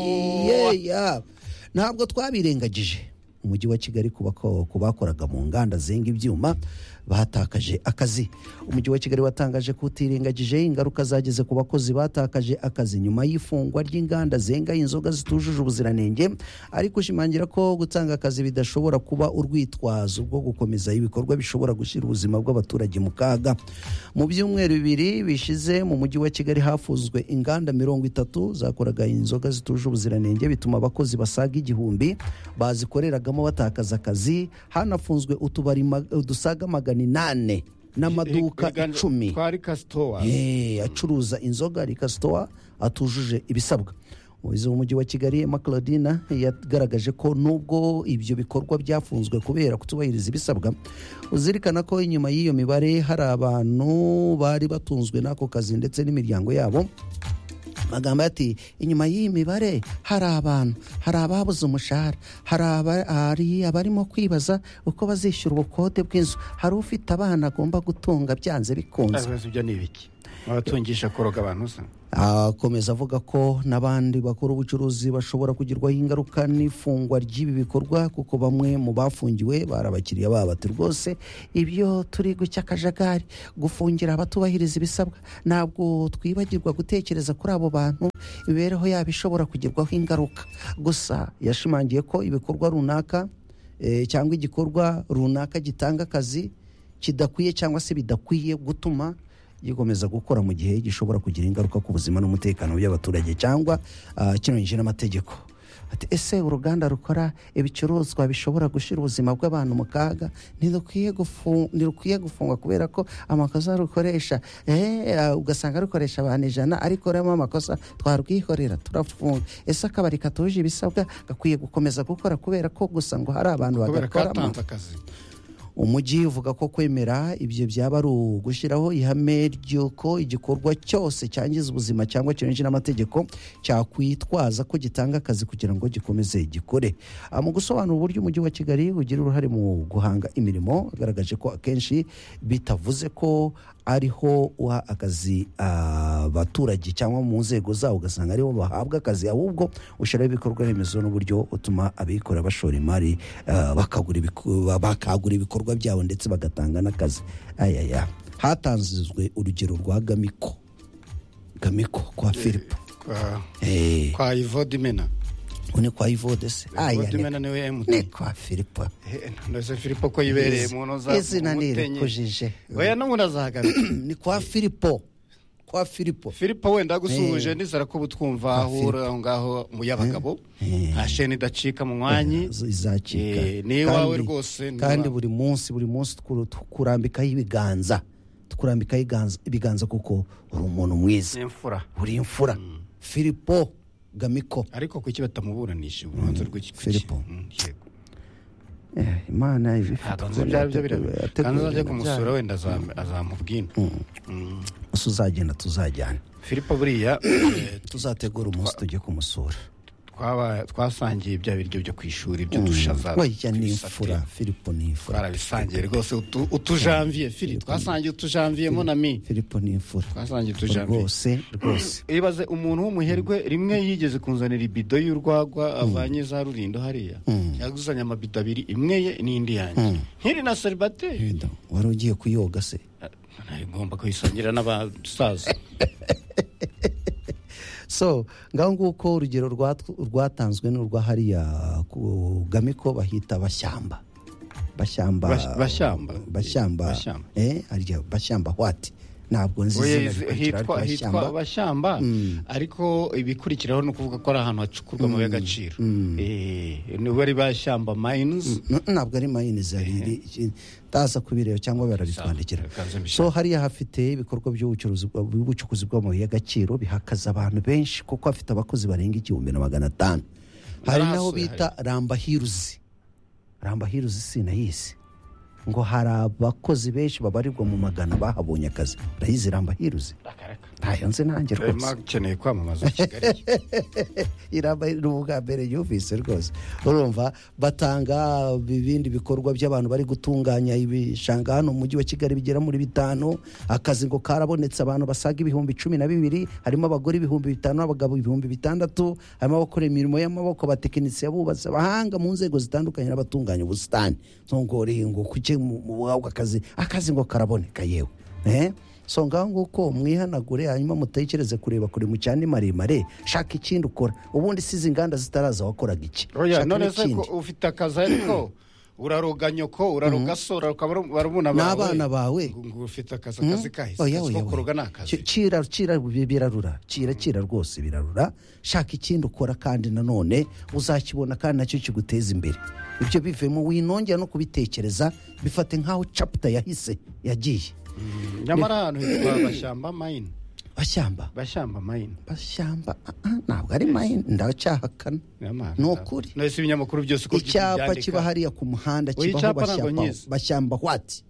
yeya ntabwo twabirengagije umujyi wa kigali ku bakoraga mu nganda zenga ibyuma batakaje akazi umujyi wa kigali watangaje ko utirengagije ingaruka zageze ku bakozi batakaje akazi nyuma y'ifungwa ry'inganda zenga inzoga zitujuje ubuziranenge ariko ushimangira ko gutanga akazi bidashobora kuba urwitwazo rwo gukomeza ibikorwa bishobora gushyira ubuzima bw'abaturage mu kaga mu byumweru bibiri bishize mu mujyi wa kigali hafuzwe inganda mirongo itatu zakoraga inzoga zitujuje ubuziranenge bituma abakozi basaga igihumbi bazikoreragamo batakaza akazi hanafunzwe utubari ma- dusaga magana magana inani n'amaduka icumi twari kasitowa Eh, acuruza inzoga rikasitowa atujuje ibisabwa umuyobozi w'umujyi wa kigali emma claudina yagaragaje ko nubwo ibyo bikorwa byafunzwe kubera kutubahiriza ibisabwa uzirikana ko inyuma y'iyo mibare hari abantu bari batunzwe n'ako kazi ndetse n'imiryango yabo magambo ati inyuma y'iyi mibare hari abantu hari ababuze umushahara hari aba- hari abarimo kwibaza uko bazishyura ubukode bw'inzu hari ufite abana agomba gutunga byanze bikunze ibibazo byo ni ibiki abatungisha koroga abantu usanga akomeza avuga ko n'abandi bakora ubucuruzi bashobora kugirwaho ingaruka n'ifungwa ry'ibi bikorwa kuko bamwe mu bafungiwe bari abakiriya babo bati rwose ibyo turi gucya akajagari gufungira abatubahiriza ibisabwa ntabwo twibagirwa gutekereza kuri abo bantu imibereho yabo ishobora kugirwaho ingaruka gusa yashimangiye ko ibikorwa runaka eh, cyangwa igikorwa runaka gitanga akazi kidakwiye cyangwa se bidakwiye gutuma gikomeza gukora mu gihe gishobora kugira ingaruka ku buzima n'umutekano by'abaturage cyangwa ah, kinonyije n'amategeko Ati, ese uruganda rukora ibicuruzwa bishobora gushyira ubuzima bw'abantu mu kaga ntirukwiye gufu- ntirukwiye gufungwa kubera ko amakosa rukoresha eh, ah, ugasanga rukoresha abantu ijana ariko rurimo amakosa twarwikorera turafunga ese akabari katuje ibisabwa gakwiye gukomeza gukora kubera ko gusa ngo hari abantu kubera ko bagakoramo batanze akazi umujyi uvuga ko kwemera ibyo byaba ari ugushyiraho ihame ry'uko igikorwa cyose cyangiza ubuzima cyangwa kinyuranyije n'amategeko cyakwitwaza ko gitanga akazi kugira ngo gikomeze gikore Ah, mu gusobanura uburyo umujyi wa kigali ugira uruhare mu guhanga imirimo agaragaje ko akenshi bitavuze ko ariho uha akazi abaturage cyangwa mu nzego zawo ugasanga aribo bahabwa akazi ahubwo ushyiraho ibikorwa remezo n'uburyo utuma abikorera bashora imari ah, bakagura ibiku- ba- bakagura ibikorwa byabo ndetse bagatanga n'akazi ayaya hatanzwe urugero rwa gamiko gamiko kwa filipo kwa- Eh, kwa ivodimena ubu ni kwa ivodese ivodimena niwe ni emutiyeni kwa filipo ndetse filipo ko yibereye mu ntoza izina ntirikujije oya no murazahagaruka ni kwa filipo kwa filipo filipo wenda agusuhuje nizera ko ubu twumva aho uri aho ngaho mu y'abagabo nta sheni idacika mu mwanyi zo izacika Eh, ni iwawe rwose, ni kandi iwawe. buri munsi buri munsi tukuru- tukurambikaho ibiganza tukurambikaho iganza- ibiganza kuko uri umuntu mwiza n'imfura uri imfura filipo gamiko ariko kuki batamuburanisha urubanza rw'iki kuki? Filipo. Mm, yego. imana Ntabwo byaba byo birabera kandi uzajya kumusura wenda azam- azamubwina Mm. uzagenda tuzajyana filipo buriya eh, tuzategura umunsi tujye kumusura twaba- twasangiye bya biryo byo ku ishuri byo dushaza wajya ni ibisate. imfura filipo ni imfura twarabisangiye rwose utu- utujanviye fili twasangiye utujanviye monami filipo ni imfura twasangiye utujanviye rwose rwose ibaze umuntu w'umuherwe rimwe yigeze kunzanira ibido y'urwagwa avanye za rurindo hariya yaguzanye amabido abiri imwe ye n'indi yanjye nkiri na seribateri Wenda, wari ugiye kuyoga se ngomba kuyisangira n'abasaza so ngaho nguko urugero rwatw- rwatanzwe n'urwa hariya ku gamiko bahita bashyamba bashyamba Bas- bashyamba. bashyamba Bashyamba. eh harya bashyamba hwati ntabwo nzi Oya, izina izi- rikurikira ariko hitwa hitwa bashyamba abashyamba ariko ibikurikiraho ni ukuvuga ko ari ahantu hacukurwa amabuye y'agaciro Eh, nibo ari bashyamba mines N- ntabwo ari mayini zari ndaza kubireba cyangwa barabitwandikira Ikaze mbishaka. so hariya hafite ibikorwa by'ubucuruzi bwa- by'ubucukuzi bw'amabuye y'agaciro bihakaza abantu benshi kuko hafite abakozi barenga igihumbi na magana atanu hari n'aho Narahasuye bita rambahiruzi rambahiruzi sinayizi ngo hari abakozi benshi babarirwa mu magana bahabonye akazi urayizi rambahiruzi akareka ntayo nzi nanjye rwose rwose akeneye kwamamaza kigali iramba ni ubwa mbere yumvise rwose urumva batanga ibindi bikorwa by'abantu bari gutunganya ibishanga hano mu mujyi wa kigali bigera muri bitanu akazi ngo karabonetse abantu basaga ibihumbi cumi na bibiri harimo abagore ibihumbi bitanu abagabo ibihumbi bitandatu harimo abakora imirimo y'amaboko abatekinisiye abubatsi abahanga mu nzego zitandukanye n'abatunganya ubusitani ntungore ngo kuke mu mu bwabwo akazi akazi ngo karaboneka yewe Eh? so ngaho nguko mwihanagure hanyuma mutekereze kureba kure mu cyane maremare shaka ikindi ukora ubundi size inganda zitaraza wakoraga iki oya Shaka none se ko n'ikindi. ufite akazi ariko uraroga nyoko uraroga so uraroga baru- barumuna bawe N'abana bawe. ngo ngo ufite akazi akazi kahise oya akazi oya ko kuroga ni oya Ki- akazi kira kira bi- birarura kira kira rwose birarura shaka ikindi ukora kandi nanone uzakibona kandi nacyo kiguteza imbere ibyo bivemo winongera no kubitekereza bifate nk'aho capita yahise yagiye nyamara ahantu hitwa bashyamba mayini bashyamba bashyamba mayini bashyamba ah, ah, ntabwo ari mayini ndacyahakana Nyamara. Ni ukuri. nahise ibinyamakuru byose uko icyapa byandika. kiba hariya ku muhanda Oya, kibaho icyapa ntabwo bashyamba nyizi. bashyamba hwati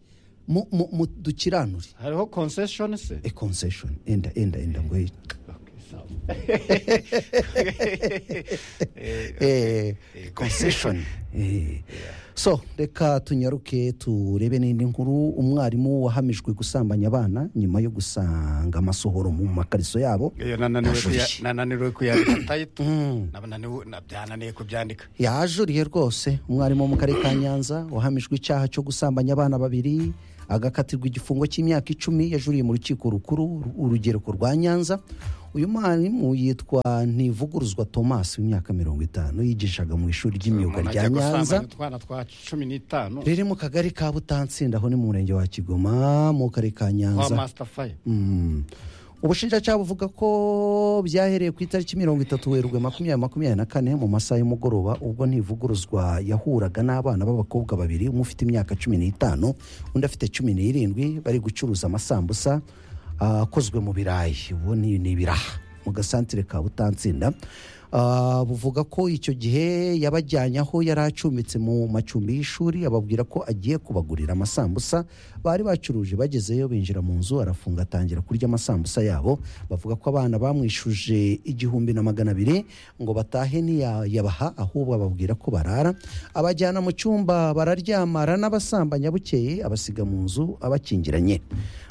Mu- mu- mu- dukiranure hariho concession se e concession enda enda enda ngo ye- Okay, sawa. eh, concession Eh. so reka tunyaruke turebe n'indi nkuru umwarimu wahamijwe gusambanya abana nyuma yo gusanga amasohoro mu makariso yabo Iyo nananiwe kuya- Ajuririye. nananiwe kuyandika tayito Nananiwe- na- byananiye kubyandika yajuriye rwose umwarimu wo mu karere ka nyanza wahamijwe icyaha cyo gusambanya abana babiri agakatirwa igifungo cy'imyaka icumi yajuriye mu rukiko rukuru uru- urugereko rwa nyanza uyu mwarimu yitwa ntivuguruzwa thomas w'imyaka mirongo itanu yigishaga mu ishuri ry'imyuga Umuntu rya ajya nyanza gusambanya utwana twa cumi n'itanu riri mu kagari ka butansinda aho ni mu murenge wa kigoma mu karere ka twa nyanza masitafaya Mm. ubushinjacyaha buvuga ko byahereye ku itariki mirongo itatu werurwe makumyabiri makumyabiri na kane mu masaha y'umugoroba ubwo ntivuguruzwa yahuraga n'abana b'abakobwa babiri umwe ufite imyaka cumi n'itanu undi afite cumi n'irindwi bari gucuruza amasambusa ah, akozwe mu birayi ubu ni ni ibiraha mu gasantere ka butansinda Ah, buvuga ko icyo gihe yabajyanye aho yari acumbitse mu macumbi y'ishuri ababwira ko agiye kubagurira amasambusa bari bacuruje bagezeyo binjira mu nzu arafunga atangira kurya amasambusa yabo bavuga ko abana bamwishuje igihumbi na magana abiri ngo batahe ntiyabaha ahubwo ababwira ko barara abajyana mu cyumba bararyamara n'abasambanya bukeye abasiga mu nzu abakingiranye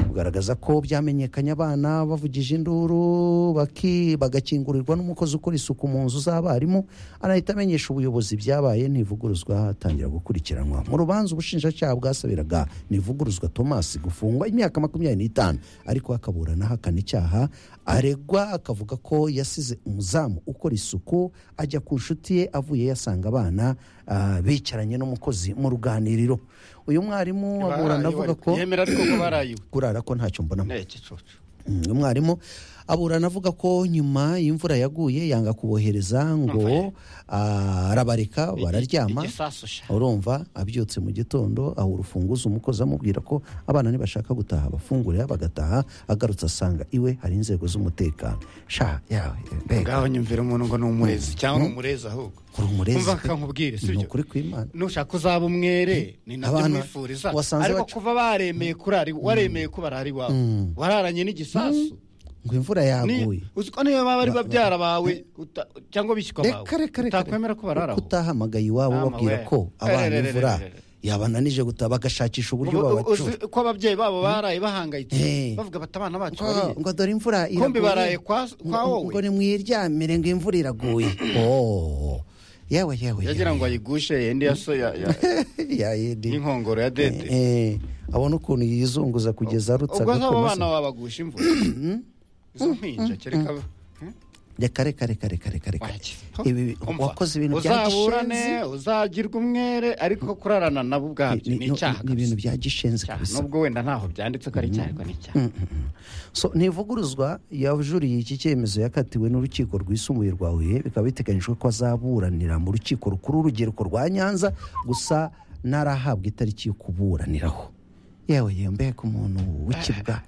bugaragaza ko byamenyekanye abana bavugije induru baki- bagakingurirwa n'umukozi ukora isuku mu nzu z'abarimu anahita amenyesha ubuyobozi byabaye ntivuguruzwa atangira gukurikiranwa mu rubanza ubushinjacyaha bwasabiraga ntivuguruzwa thomas gufungwa imyaka makumyabiri n'itanu ariko akaburana ahakana icyaha aregwa akavuga ko yasize umuzamu ukora isuku ajya ku nshuti ye avuye yasanga abana ah, bicaranye n'umukozi mu ruganiriro uyu mwarimu aburana avuga ko yemera ariko ko barayiwe kurara ko ntacyo mbonamo Niki cucu Mm, umwarimu aburana avuga ko nyuma y'imvura yaguye yanga kubohereza ngo ah, arabareka bararyama igisasu sha urumva abyutse mu gitondo aha urufunguzo umukozi amubwira ko abana ntibashaka gutaha bafungurira bagataha agarutse asanga iwe hari inzego z'umutekano sha yawe mbega ngaho nyumvira umuntu ngo ni umurezi cyangwa ni umurezi ahubwo uri umurezi Umva akankubwire, si ni byo? ukuri kw'imana nushaka uzaba umwere ni nabyo Abana mwifuriza wasanze ariko bacu- kuva baremeye kurari waremeye ko barara iwawe wararanye n'igisasu ngo imvura Ni- yaguye uzi ko niyo baba bari babyara bawe uta- cyangwa bishyikwa bawe reka reka reka utakwemera ko barara aho utahamagaye iwabo Mama babwira we. ko abana Rere, rere, imvura rere, rere. yabananije gutaha bagashakisha uburyo Ubu- babacura uzi ko ababyeyi babo baraye bahangayitse Eh. bavuga bati abana bacu ngo bariye ngo dore imvura Kumbi baraye kwa- kwa Ngo- wowe. ngo nimwiryamire ngo imvura iraguye oh yewe yewe yagira ngo ayigushe yende yaso ya- ya- yayidi y'inkongoro ya dede abona ukuntu yizunguza kugeza arutse ubwo zabo agakomeza bana babagusha imvura izo mpinja reka kereka reka reka reka reka reka Waki. ibi Umva, wakoze ibintu bya uzaburane gishenzi uzagirwa umwere ariko kurarana nabo ubwabyo Ni- ni- ni icyaha ni kabisa. ibintu bya gishenzi Icyaha. kabisa nubwo wenda ntaho byanditse ko ari icyaha ariko ni icyaha so ntivuguruzwa yajuriye iki cyemezo yakatiwe n'urukiko rwisumbuye rwa huye bikaba biteganyijwe ko azaburanira mu rukiko rukuru urubyiruko rwa nyanza gusa ntarahabwa itariki yo kuburaniraho yewe yewe mbega umuntu w'ikibwa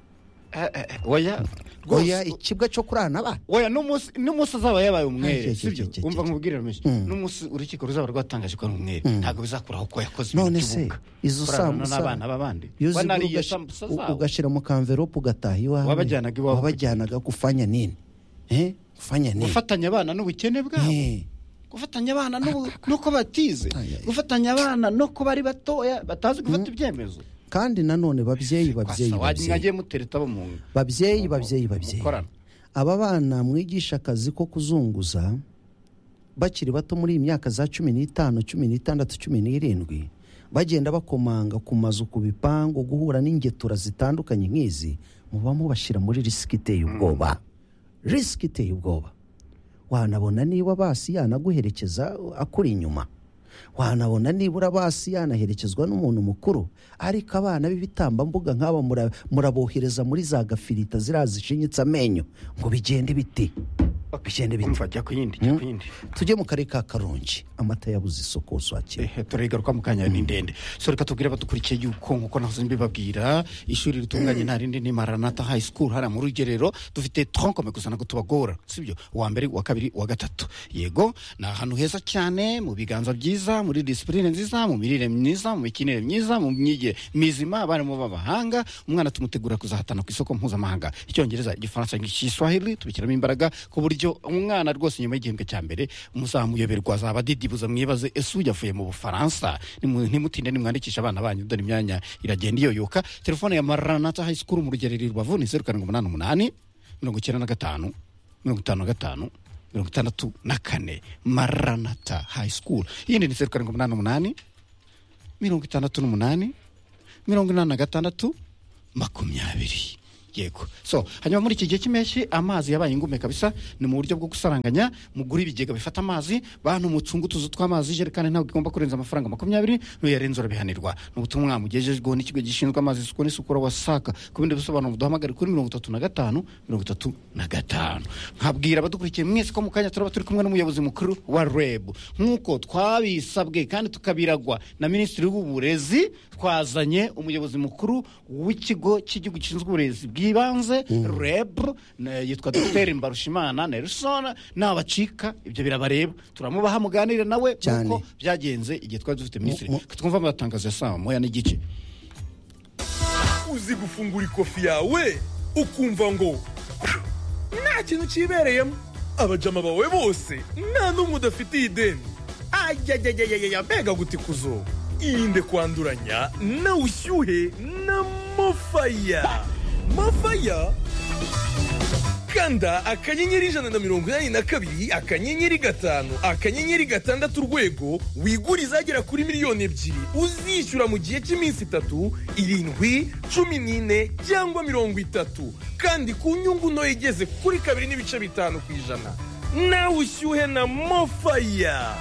eh, eh, oya oya rwose ikibwa cyo kurana ba oya n'umunsi n'umunsi azaba yabaye Ah, umwere cye, sibyo cye, cye, umva cye. nkubwire rumeshi n'umunsi urukiko ruzaba rwatangaje ko ari umwere ntabwo bizakuraho ko yakoze none ibintu se by'ubuga. izo Kurarana sambusa n'abana b'abandi iyo zigura wanariye ugashi- sambusa u- zabo ugashyira mu kamverope ugataha iwawe Wabajyanaga iwawe. wabajyanaga kufanya nini Eh, kufanya nini gufatanya abana n'ubukene bwabo Eh, gufatanya abana n'ubu- n'uko batize Ay, ay. gufatanya abana n'uko bari batoya batazi gufata ibyemezo kandi nanone babyeyi babyeyi kwasa babyeyi wagiye mutereta abo mu nda babyeyi babyeyi babyeyi mukorana. aba bana mwigisha akazi ko kuzunguza bakiri bato muri iyi myaka za cumi n'itanu cumi n'itandatu cumi n'irindwi bagenda bakomanga ku mazu ku bipangu guhura n'ingetura zitandukanye nk'izi muba mubashyira muri risiki iteye ubwoba risiki iteye ubwoba wanabona niba basi yanaguherekeza akuri inyuma wanabona nibura basi yanaherekezwa n'umuntu mukuru ariko abana b'ibitambambuga nk'aba mura- murabohereza muri za gafirita ziriya zishinyitse amenyo ngo bigende biti bigende biti umva jya ku yindi jya ku yindi tujye mu karere ka karongi amata yabuze isoko usakira Eh, turayigaruka mu kanya ni ndende so reka tubwire abadukurikiye yuko nkuko nahoze mbibabwira ishuri ritunganye nta rindi ni maranata high school hariya mu rugerero dufite tronkome gusa ntabwo tubagora sibyo uwa mbere uwa kabiri uwa gatatu yego ni ahantu heza cyane mu biganza byiza muri disipurine nziza mu mirire myiza mu mikinire myiza mu myigire mizima abarimu b'abahanga umwana tumutegura kuzahatana ku isoko mpuzamahanga icyongereza igifaransa igiswahili tubishyiramo imbaraga ku buryo umwana rwose nyuma y'igihembwe cya mbere muzamuyoberwa azaba adidibuza mwibaze ese ujya avuye mu bufaransa Nimu- nimutinde nimwandikisha abana banyu dore imyanya iragenda iyoyoka telefone ya maranata high school mu rugerero i rubavu ni zeru karindwi umunani umunani mirongo icyenda na gatanu mirongo itanu na gatanu mirongo itandatu na kane maranata high school iyindi ni zeru karindwi umunani umunani mirongo itandatu n'umunani mirongo inani na gatandatu makumyabiri yego so hanyuma muri iki gihe cy'impeshyi amazi yabaye ingume kabisa ni mu buryo bwo gusaranganya mugura ibigega bifata amazi bantu mucunga utuzu tw'amazi ijerekani ntabwo igomba kurenza amafaranga makumyabiri n'uyarenza urabihanirwa ni ubutumwa mugejejweho n'ikigo gishinzwe amazi isuku n'isukura wasaka ku bindi bisobanuro duhamagare kuri mirongo itatu na gatanu mirongo itatu na gatanu nkabwira abadukurikiye mwese ko mu kanya turaba turi kumwe n'umuyobozi mukuru wa reb nk'uko twabisabwe kandi tukabiragwa na minisitiri w'uburezi twazanye umuyobozi mukuru w'ikigo cy'igihugu gishinzwe uburezi bw'ibanze reb na- yitwa dr mbarushimana nelson nabacika ibyo birabareba turamubaha muganire nawe Cyane. nk'uko byagenze igihe twari dufite minisitiri Mu- mu- twumva amatangazo ya saa moya n'igice uzi gufungura ikofi yawe ukumva ngo nta kintu cyibereyemo abajama bawe bose nta n'umwe udafitiye ideni ayayayayaya mbega gutikuzo irinde kwanduranya na ushyuhe na mofaya mofaya kanda akanyenyeri ijana na mirongo inani na kabiri akanyenyeri gatanu akanyenyeri gatandatu urwego wigure izagera kuri miliyoni ebyiri uzishyura mu gihe cy'iminsi itatu irindwi cumi n'ine cyangwa mirongo itatu kandi ku nyungu ntoya igeze kuri kabiri n'ibice bitanu ku ijana nawe ushyuhe na mofaya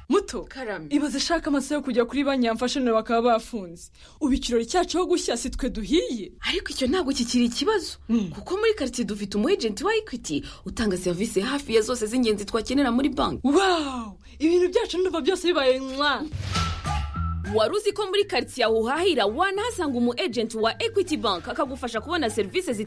muto Karame. ibaze ishaka amasaha yo kujya kuri banki yamfashe none bakaba bafunze ubu ikirori cyacu aho gushya si twe duhiye ariko icyo ntabwo kikiri ikibazo kuko muri karitsiye dufite umu ejenti wa ekwiti utanga serivisi hafi ya zose z'ingenzi twakenera muri banki wawu ibintu byacu ndumva byose bibaye mwa wari uzi ko muri karitsiye aho uhahira wanahasanga umu ejenti wa ekwiti banki akagufasha kubona serivisi